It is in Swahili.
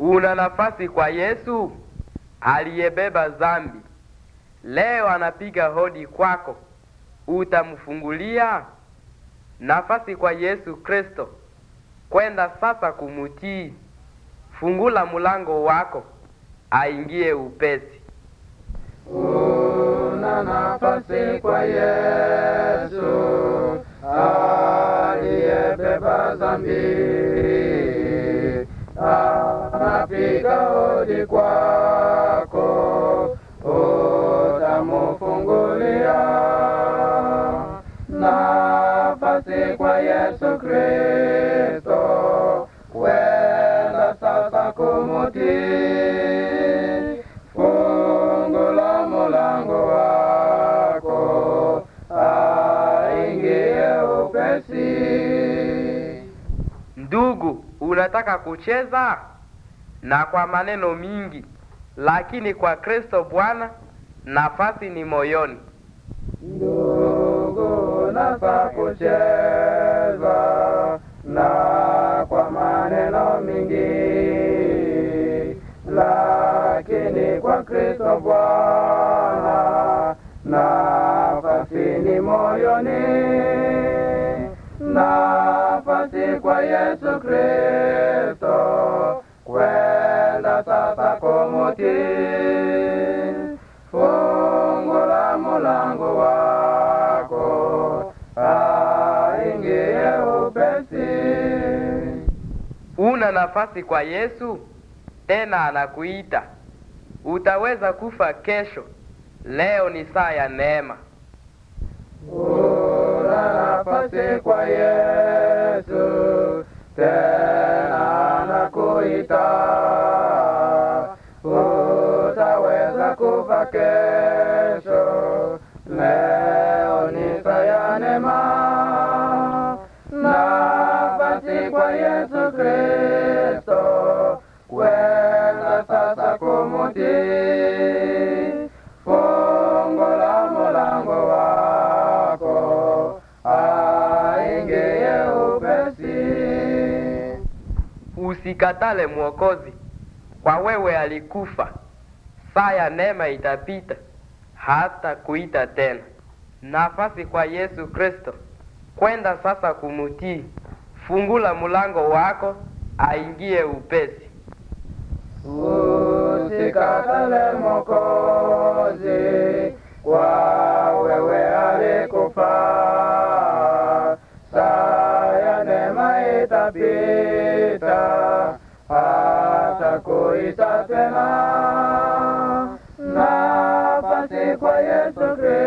Una nafasi kwa Yesu aliyebeba dhambi. Leo anapiga hodi kwako, utamfungulia nafasi kwa Yesu Kristo kwenda sasa kumutii. Fungula mulango wako aingie upesi. Una nafasi kwa Yesu aliyebeba dhambi, anapiga hodi kwako, utamufungulia nafasi kwa Yesu Kristo, kwenda sasa kumutii. Fungula mulango wako, aingie upesi. Ndugu, unataka kucheza na kwa maneno mingi, lakini kwa Kristo Bwana nafasi ni moyoni. Ndugu, nafaa kucheza na kwa maneno mingi, lakini kwa Kristo Bwana nafasi ni moyoni. Nafasi kwa Yesu Kristo, kwenda sasa kumutii. Fungula mulango wako, aingie upesi. Una nafasi kwa Yesu, tena anakuita. Utaweza kufa kesho. Leo ni saa ya neema. Una nafasi kwa Yesu, tena anakuita. Utaweza kufa kesho, leo ni saa ya neema. Nafasi kwa Yesu Kristo, kwenda sasa kumutii. Fungula mulango wako, aingie upesi. Usikatale Mwokozi, kwa wewe alikufa. Saa ya neema itapita, hata kuita tena. Nafasi kwa Yesu Kristo, kwenda sasa kumutii. Fungula mulango wako, aingie upesi. Usikatale Mwokozi, kwa wewe alikufa. Saa ya neema itapita, hata kuita tena. Nafasi kwa Yesu Kristo